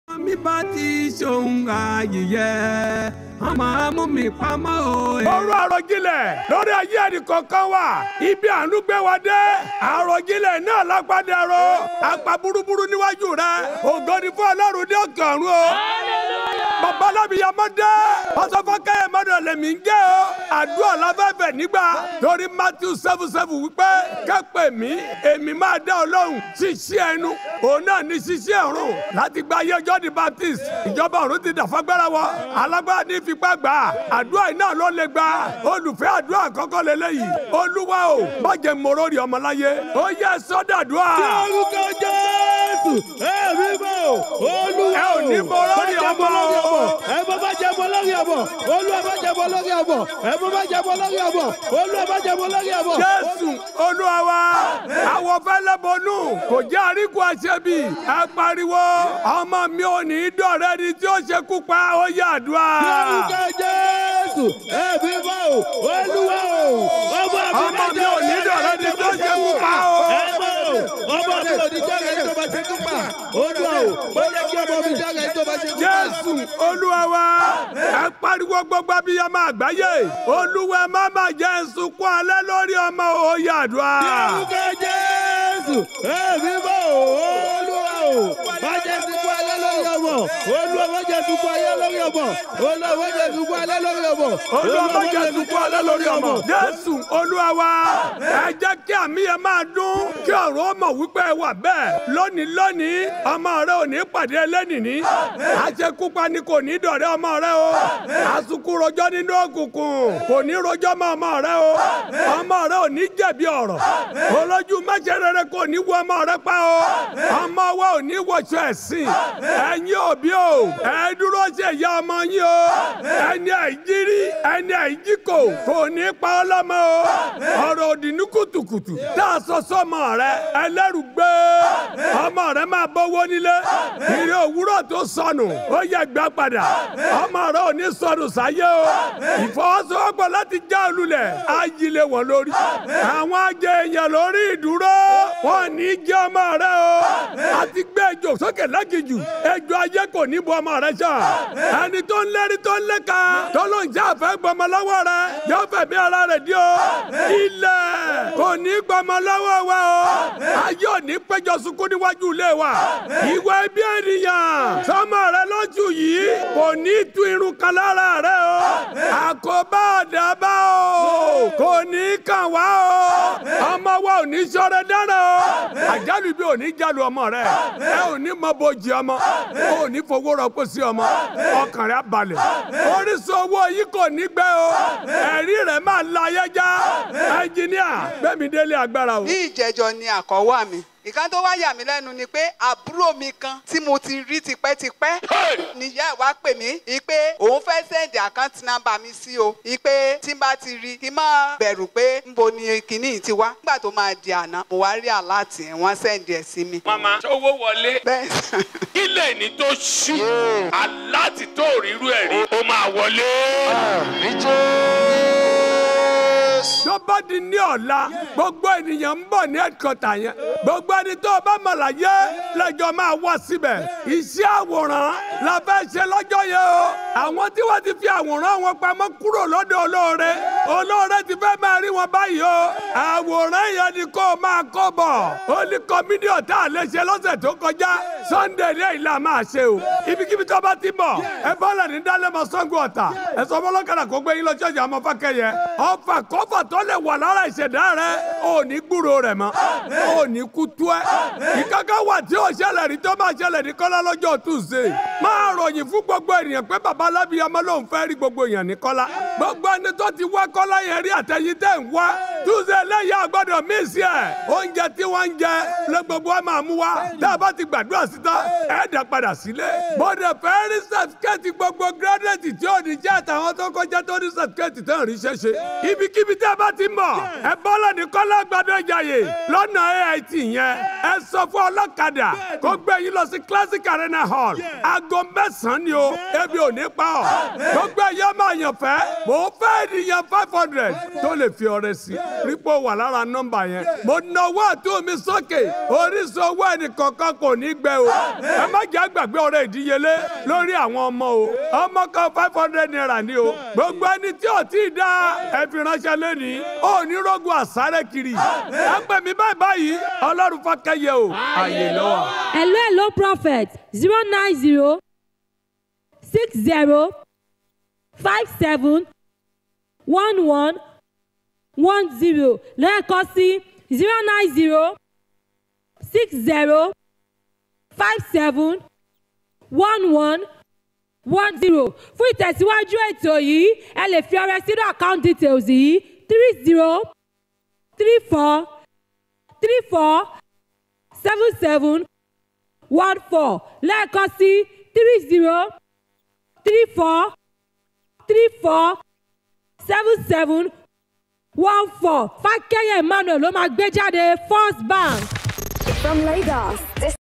mi bá ti ṣòun àyè wọ́n máa mú mi pamọ́ o. ọ̀rọ̀ àròjinlẹ̀ lórí ayé ẹnìkọ̀ọ̀kan wa ibi àánú gbé wa dé àròjinlẹ̀ náà lágbádá ro apá burúburú níwájú rẹ ògo ni fún ọlọ́run ní òkè ọ̀run o. bàbá alábìyamọ dé pásọfọkẹyẹ mọdọ lèmi ń gé o àdúrà láfẹfẹ nígbà torí matthew seven seven wípé kẹ́pẹ́ mi èmi máa dá ọ lóhùn ṣíṣí ẹnu òun náà ní ṣíṣí ọ̀run láti gba ayé ọjọ́ di baptist ìjọba ọ̀run ti dàfagbára wọ alágbára ní fipá gbà àdúrà iná ló lè gbà olùfẹ́ àdúrà àkọ́kọ́ lélẹ́yìí olúwa o bàjẹ́ mòrórì ọmọláyé ó yẹ sọ́dàdúrà. orúkọ jésù ẹ̀mí bò olúwa ẹ ò ní mòrórì ọmọ o. ẹ bọ́ bá jẹ bọ́ lórí ọmọ olúwa bá jẹ bọ́ lórí ọmọ ẹ bọ́ bá jẹ bọ́ lórí ọmọ olúwa bá jẹ bọ́ lórí ọmọ. jésù olúwa wa àwọn fẹlẹ bọnú kò jẹ àríkù àṣẹbí ẹ pariwo ọmọ mi ò ní í dọ̀rẹ́ ni tí ó ṣekú pa ó yà àdúrà. orúkọ jésù ẹ̀mí bò olúwa o ọmọ ọmọ mi ò ní í dọ̀rẹ́ ni tí ó ṣekú pa ó. ẹ bọ́ ọmọ mi ò ní jẹ́rẹ̀ tó bá ṣe kú pa olúwa o ó yẹ kí ọmọ mi jẹ́rẹ̀ tó bá ṣe kú pa. jésù olúwa wa ẹ pariwo gbogbo abiyamọ àgbáyé olúwa ẹ má má jẹ́ sunkún alẹ́ lórí ọmọ ó yà àdúrà. orúkọ jésù ẹ̀mí bò olúwa o má jẹ́ sunkún alẹ́ lórí ọmọ olúwa má jẹ́ sunkún alẹ́ lórí ọmọ olúwa má jẹ́ sunkún alẹ́ lórí ọmọ olúwa má jẹ́ sunkún alẹ́ lórí ọmọ. jésù olúwa wa ẹ jẹ́ kí àmì yẹn máa dún kí ọ̀rọ̀ ọmọ wípé ẹ wà bẹ́ẹ̀ lónìí lónìí ọmọ rẹ ò ní pàdé ẹlẹ́nìní àṣekúpa ni kò ní dọ̀rẹ́ ọmọ rẹ o àsùnkún rojọ́ nínú òkùnkùn kò ní rojọ́ mọ́ ọmọ rẹ o ọmọ rẹ ò ní jẹ̀bi ọ̀rọ̀ olójú mẹ́sẹ̀ rere kò ní wọ ọmọ rẹ pa o ọmọ wa ò ní wọṣọ ẹ̀sìn ẹ̀yin òbí o ẹ dúró ṣe ìyá ọmọ yín o ẹni àìjírí ẹni àìjíkò kò ní pa ọ́ lọ́mọ o ọ̀rọ̀ òdì ní kùtùkùtù tá a sọ sọ́mọ rẹ ẹlẹ́rù gbé ọmọ rẹ máa bọ́wọ́ nílé ìrè òwúrọ̀ tó sọnù ó yẹ gbà padà ọmọ rẹ ò ní sọnù sáyé o ìfọwọ́sowọ́pọ̀ láti já olùlẹ̀ á yílé wọn lórí àwọn ajé èèyàn lórí ìdúró wọn ní jẹ́ ọmọ rẹ o àti gbé ejò sókè lágìjù ejò ayé kò ní bu ọmọ rẹ sàn ẹni tó ń lérí tó ń léka tó ló ń jẹ́ àfẹ́ gbọmọ lọ́wọ́ rẹ yóò fẹ̀mí ara rẹ̀ dí o ilẹ̀ kò ní gbọmọ lọ́wọ́ wa o ayé ò ní péjọ sunkún níwájú ilé wa ìwà ẹbí ènìyàn sọmọ rẹ lójú yìí kò ní tu irun kan lára rẹ o àkóbá àdàbà o kò ní kàn wá o ọmọ wa ò ní sọ̀rọ̀ dáná o àjálù bí ò ní jálu ọmọ rẹ ẹ ò ní mọ bójì ọmọ ò ní fowó rọpò sí ọmọ ọkàn rẹ balẹ̀ orísun owó yìí kò ní gbẹ o ẹ̀rí rẹ̀ máa la ayé já ẹnjìníà gbẹ̀mí délé agbára o. ní ìjẹjọ ni àkọ́wà mi ìkan tó wá yà mí lẹ́nu ni pé àbúrò mi kan tí mo ti rí tipẹ́tipẹ́ níyà ẹ̀ wá pè mí ìpè òun fẹ́ sẹ́ndì àkáǹtì nọ́mbà mi sí o ìpè tí n bá ti rí kí n má bẹ̀rù pé nbo ni kinní yìí ti wá nígbà tó máa di àná mo wá rí àláàtì ẹ̀ wọ́n sẹ́ndì ẹ̀ sí mi. mama owó wọlé bẹ́ẹ̀ ilé ní tó ṣú aláti tó rírú ẹ̀ rí ó máa wọlé. tó bá di ní ọ̀la gbogbo ènìyàn ń bọ̀ ní ẹ̀kọ́tà yẹn gbogbo ẹni tó o bá mọ̀ láyé lẹ́jọ́ máa wá síbẹ̀ iṣẹ́ àwòrán la fẹ́ ṣe lọ́jọ́ yẹn o àwọn tí wọ́n ti fi àwòrán wọn pamọ́ kúrò lọ́dọ̀ olóore olóore ti fẹ́ máa rí wọn báyìí o àwòrán yẹn ni kó o máa kó bọ̀ ó ní kọ́mídíọ̀ tá a lè ṣe lọ́sẹ̀ tó kọjá sunday ní ìlà máa ṣe o ibikíbi tó bá ti bọ̀ ẹ bọ́lẹ̀ ní dálẹ́mọ̀ sango ọ̀tà ẹ sọ fọlọ́kadà kó gbé yín lọ ṣọ́ọ̀ṣì àmọ́ fákẹ́yẹ ọ̀fà kọ́fà tó lè wà lára ìṣẹ̀dá rẹ ò ní gbúrò rẹ̀ mọ́ ò ní kú tú ẹ ìkankan wà tí ò ṣẹlẹ̀ rí tó máa ṣẹlẹ̀ ní kọ́lá lọ́jọ́ tuesday máa ròyìn fún gbogbo ènìyàn pé baba alábíyamọ lòun fẹ́ rí gbogbo èèyàn ní kọ́lá gbogbo ẹni tó ti wá kọ́lá yẹn rí àtẹ̀yìn tẹ̀ ń wá tuesday lẹ́yìn àgbọ̀dọ̀ mísì ẹ̀ oúnjẹ tí wọ́n ń jẹ lé gbogbo wa máa mú wa tá a bá ti gbàdúrà síta ẹ̀ dá padà sílé bọ́dẹ̀ fẹ́ rí sàtíkẹ́ẹ̀tì gbogbo gírádẹ́ẹ̀tì tí ò ní jẹ́ àtàwọn tó kọjá tó ní sàtíkẹ́ẹ̀tì tó ń rí ṣẹ́ṣe ibikíbi tí a bá bá ti mọ̀ ẹ bọ́lá ní kọ́lá gbàdọ̀ ìjàyè lọ́nà AIT yẹn ẹ sọ fún ọlọ́kadà kó gbé yín lọ sí classic arena hall aago mẹ́sàn-án ni o ebi ò ní pa ọ́ gbogbo ẹ̀yọ́ máa yàn fẹ́ mò ń fẹ́ ènìyàn five hundred tó lè fi ọrẹ sí rípò wà lára nọ́mbà yẹn mo nawọ́ àtúntò mi sókè orísun owó ẹnìkọ̀ọ̀kan kò ní gbẹ o ẹ má jẹ́ àgbàgbé ọrẹ ìdíyelé lórí àwọn ọmọ o ọmọ kan five hundred naira ni o gbogbo ẹni tí ò tí ì dá ẹ fi ránṣẹ́ lẹ́nìí ó ní rògùn àsáré kiri ẹ pè mí báyìí báyìí ọlọ́run fọ́kẹ́yẹ o àyè lọ́wọ́. hello hello prophet zero nine zero six zero five seven one one one zero lẹ́ẹ̀kan sí zero nine zero six zero five seven one one one zero fún ìtẹ̀síwájú ètò yìí ẹ lè fi ọrẹ sínú account details yìí three zero three four three four seven seven one four lẹ́ẹ̀kan sí three zero three four three four seven seven one four fákẹ́yẹ̀ emmanuel ló máa gbé jáde first bank. From Lagos, this